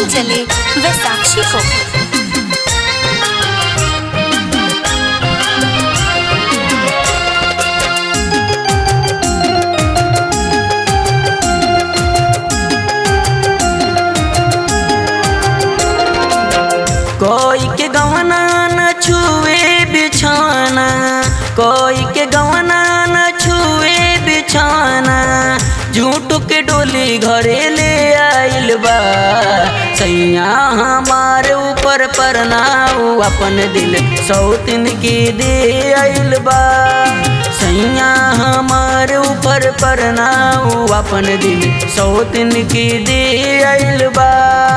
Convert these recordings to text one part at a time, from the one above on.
चले वैसाक्षी को कोई के गवना न छुए बिछाना कोई के गवना न छुए बिछाना झूठ के डोली घरे ले आइल बा सैया हमारे ऊपर परनाऊ अपन दिल सौतिन की दे आइल बा सैया हमारे ऊपर परनाऊ अपन दिल सौतिन की दे आइल बा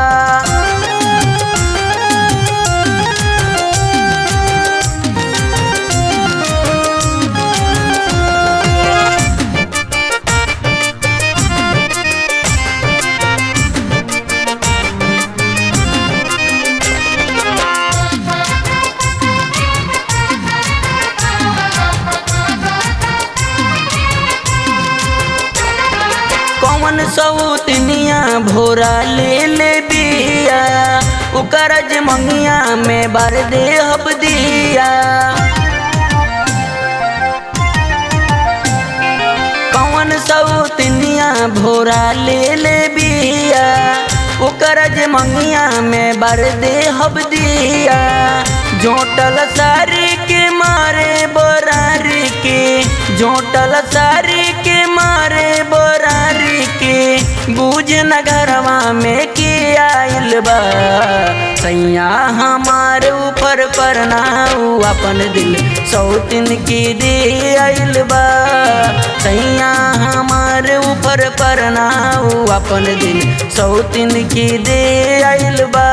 कौन सौतनिया भोरा ले ले बिया उकरज मंगिया में बार दे हब दिया कौन सौतनिया भोरा ले ले बिया उकरज मंगिया में बार दे हब दिया जोटल सारी के मारे बोरारी के जोटल सारी के मारे बोरारी के बूझ नगरवा में के आइल बा सैया हमारे ऊपर परनाऊ अपन दिल सौतिन की दे आइल बा सैया हमारे ऊपर परनाऊ अपन दिल सौतिन की दे आइल बा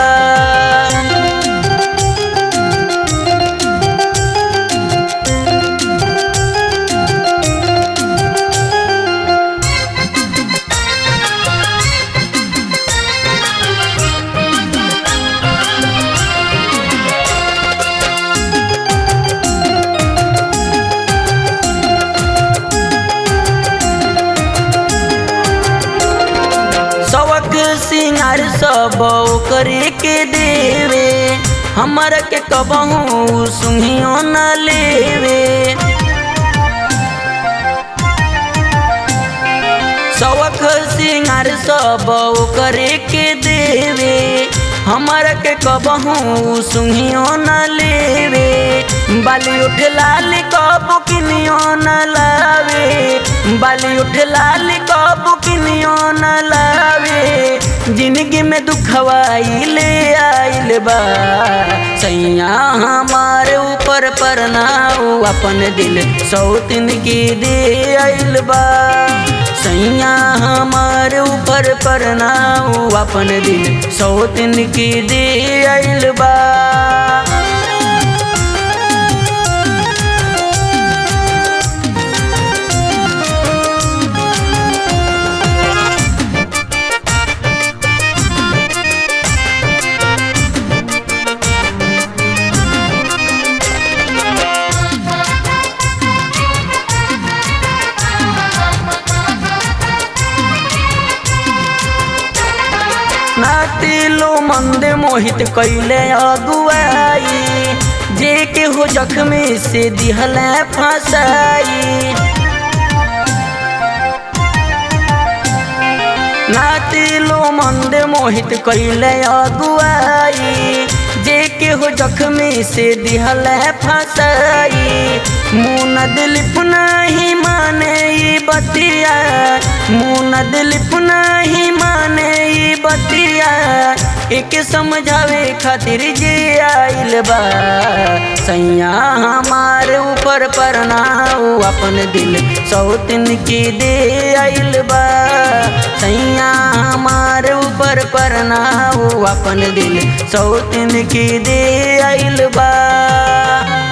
सवक सिंगार सब करे के देवे हमर के कबहू सुहियो न लेवे सवक सिंगार सब करे के देवे हमर के कबहू सुहियो न लेवे बाली उठ लाल कब किनियो न लावे बाली उठ लाल कब किनियो न लावे जिंदगी में दुखवाई ले आइल बा सैया हमारे ऊपर परनाऊ अपन दिल सौतिन की दे आइल बा सैया हमारे ऊपर परनाऊ अपन दिल सौतिन की दे आइल बा नातिलो मंद मोहित कैले अगुआई जे के हो जख्मी से दिहल फसाई नातिलो मंद मोहित कैले अगुआई जे के हो जख्मी से दिहल फसाई मुन दिलीप नहीं माने ई बतिया मुन दिलीप नहीं माने ई बतिया एक समझावे खातिर जे आइल बा सैया हमारे ऊपर परनाऊ अपन दिल सौतिन की दे आइल बा सैया हमारे ऊपर परनाऊ अपन दिल सौतिन की दे आइल बा